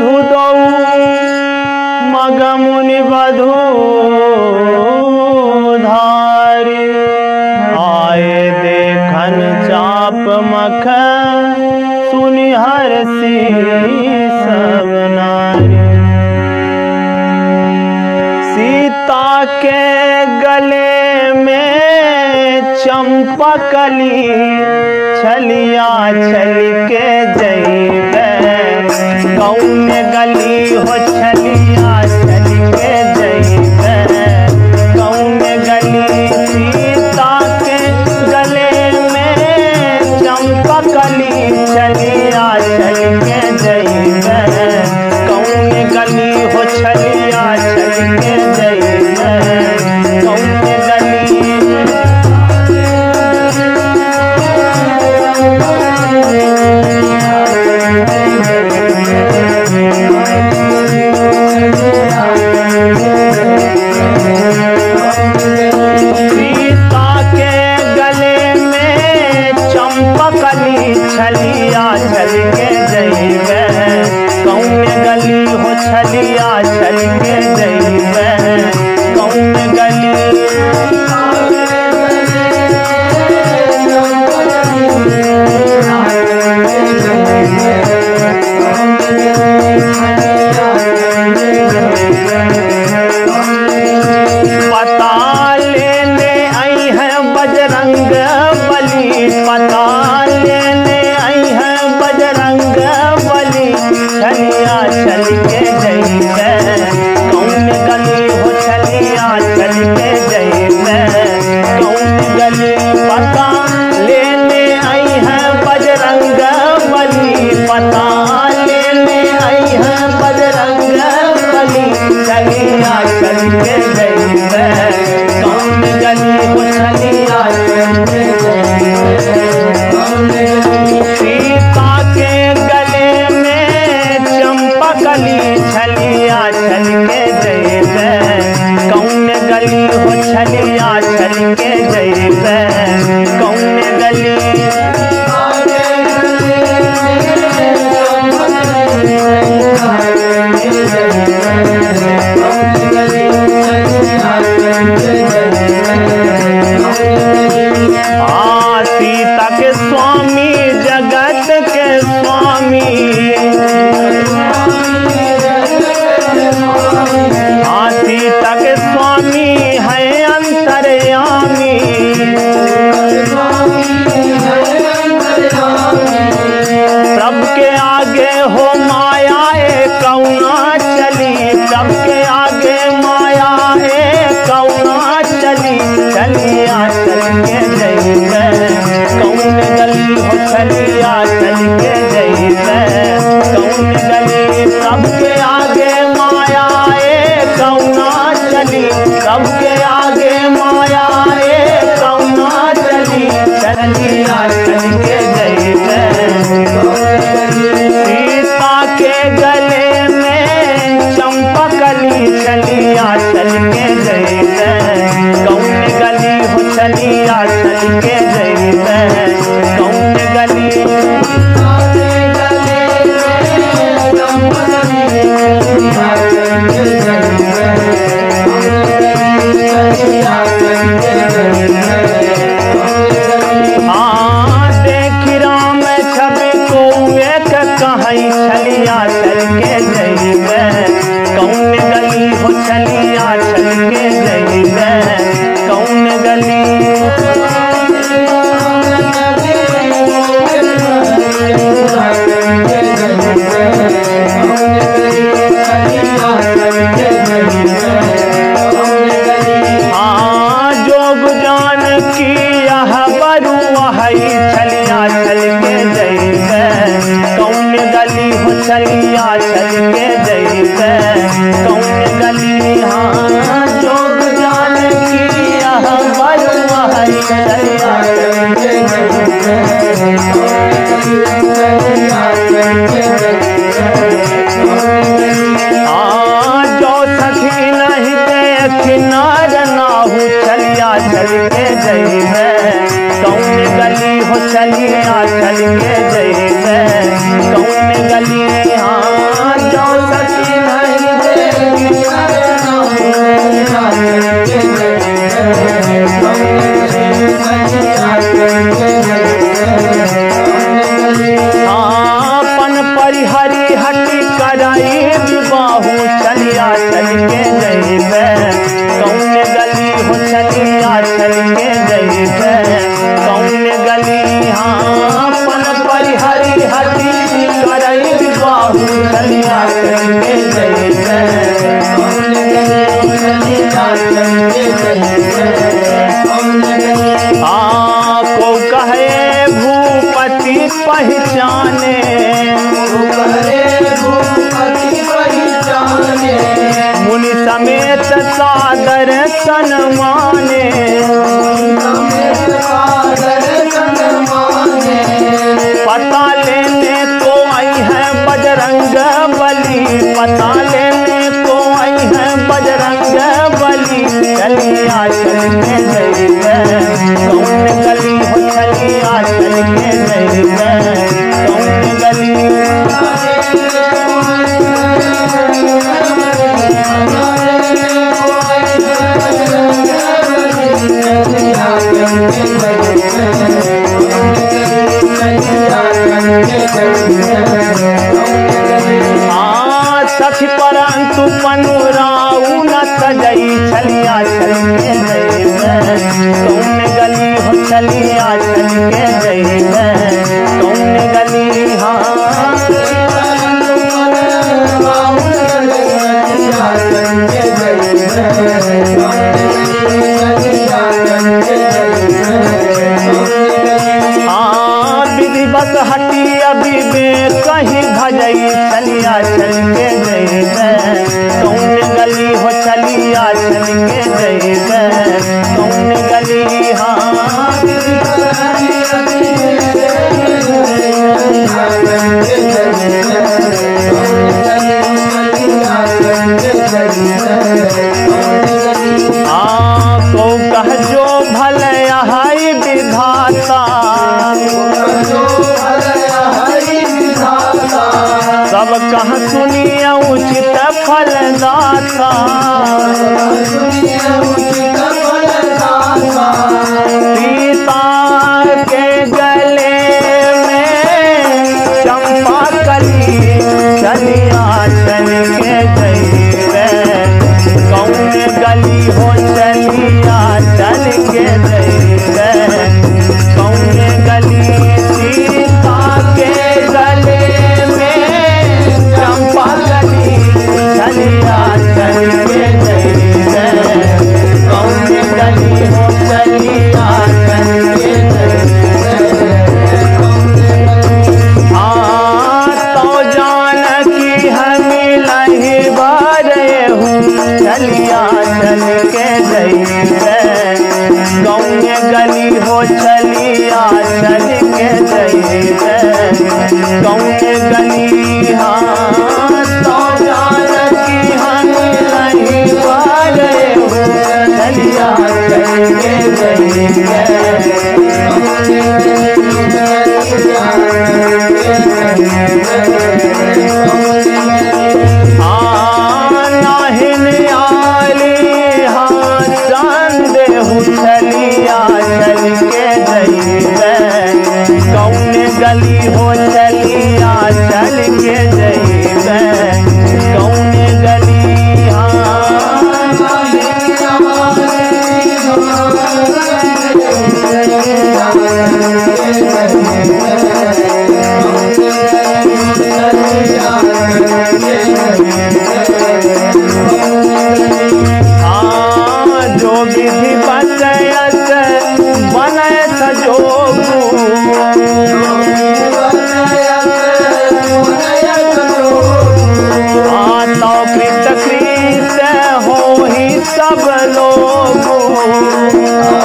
साधु दौ मगमुनि बधू धारी आए देखन चाप मख सुनि हरसी सब नारी सीता के गले में चंपकली छलिया छल के जैबे कौन गली हो छलिया छल के जैबे कौन गली सीता के गले में चंपकली छलिया छल के जैबे कौन गली हो छलिया छल के जैबे कौन गली सीता के गले में चंपकली छलिया छल के जइबे कौन गली हो छलिया छल के जइबे कौन गली पता लेने आई है बजरंग बली पता लेने आई है बजरंग बली छलिया छल के जइबे कौन गली हो छलिया छल के जइबे कौन गली पता लेने आई है बजरंग बली पता लेने आई है बजरंग बली छलिया छल के जइबे कौन गली हो छलिया छल के सीता के गले में चंपकली छलिया छल के जइबे कौन गली हो छलिया छल के जइबे कौन गली आ सीता के स्वामी जगत के स्वामी आ सीता के स्वामी है अंतर्यामी प्रभ के आगे हो माया ए कौना चली प्रभ के आगे माया ए कौना चली चलिया चल के जइबे कौन गली हो चलिया चल के जइबे कौन गली प्रभ के आगे माया ए कौना चली प्रभ के आगे माया ए कौना चली चलिया चल के जइबे सीता के गले में चंपकली चलिया चल के जइबे कौन गली हो चलिया चल के जइबे कौन गली हाँ देख राम छवि को एक कहीं छलिया चल के जइबे कौन गली हो छलिया चल के जइबे कौन गली हाँ जोग जान की यह बरू वही छलिया चल के जइबे कौन गली हो छलिया चल के जइबे कौन गली हाँ जोग जान की यह बरू वही छलिया चल के हाँ जो सखी नहीं देख नार नाहू चलिया चल के जइबे कौन गली हो चलिया चल के जइबे कौन गली हाँ जो हटी कराई बाहू चलिया चल के जइबे कौन गली हो चलिया चल के जइबे कौन गली हाँ पन परी हरी हटी कराई बाहू चलिया चल के जइबे हाँ को कहे भूपति पहचाने मुनि समेत सादर सनमाने पता लेने को आई है बजरंग बली पता लेने को आई है बजरंग बली चलिया चल के जइबे कौन गली हो चलिया चल के जइबे कौन गली हाँ सखी परंतु पनुराऊ न सजई छलिया चल के जइबे कौन गली हो चलिया चल के जइबे कौन गली हाँ हाँ विधि बस हटी अभी बे कहीं भजई चलिया चल के जइबे कौन गली हो चलिया चल के जइबे कौन गली हाँ हाँ को कह जो भले हाय विधाता सब कह सुनिए उचित फलदाता सीता के गले में चंपा कली चलिया चल के जइबे कौन गली हो चलिया चल के जइबे कौन गली सीता के गले में चंपा कली चलिया चल के जइबे कौन गली हो चलिया चल के जइबे हाँ तो जान की हमी लही बारे हूँ चलिया चल के जइबे गाँव गली हो चलिया चल के जइबे गाँव गली हाँ तो जान की हमी लही बारे हूँ चलिया चल के जइबे नाहिन आली हाँ चांद चलिया चल के जइबे कौन गली हो चलिया चल के जइबे कौन गली हाँ जो विधि बनयत बनयत हाँ तो कृत कृत हो ही सब लोग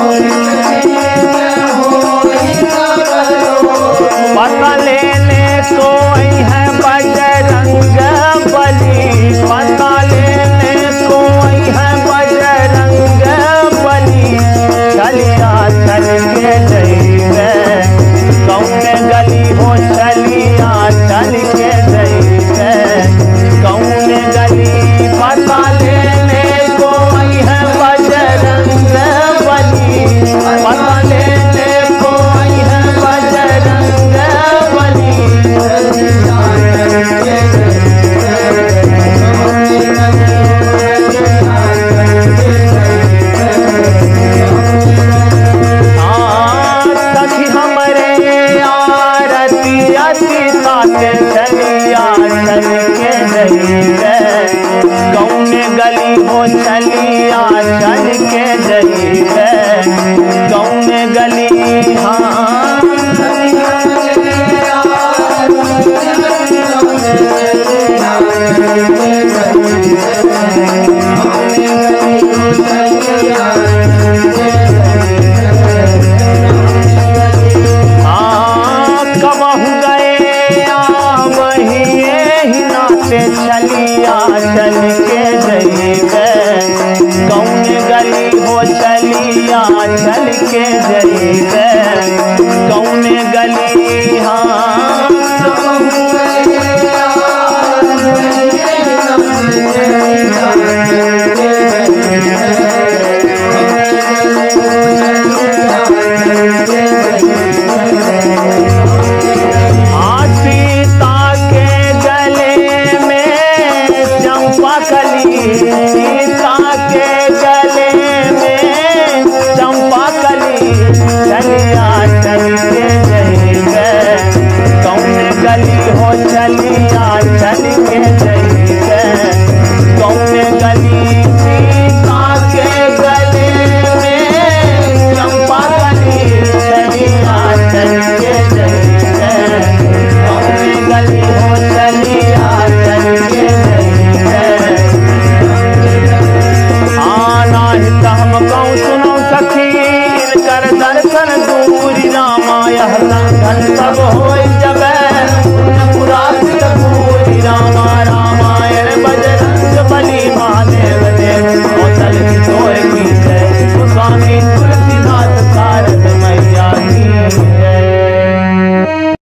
पता लेने कोई है बजरंग बली पता लेने कोई है बजरंग बली चलिया चल के जइबे कौन गली हो चलिया चल के जइबे कौन गली पता लेने कोई है बजरंग बली पता लेने कोई है बजरंग बली जइबे कौने गली हो चलिया चल के जइबे कौने गली हाँ हाँ कबहू गए वही ही नाते चलिया चल के जइबे कौन गली हो चलिया चल के जइबे कौन गली हाँ हाँ, सीता के गले में चंपा कली सीता के गले में चंपा कली चलिया चल के जइबे कौन गली हो चलिया चल के जइबे कौन गली सीता के गले में चंपा कली चलिया चल के जइबे कौन गली हो चलिया चल के जइबे आना ही हम कहूँ सुनो सखी इनकर दर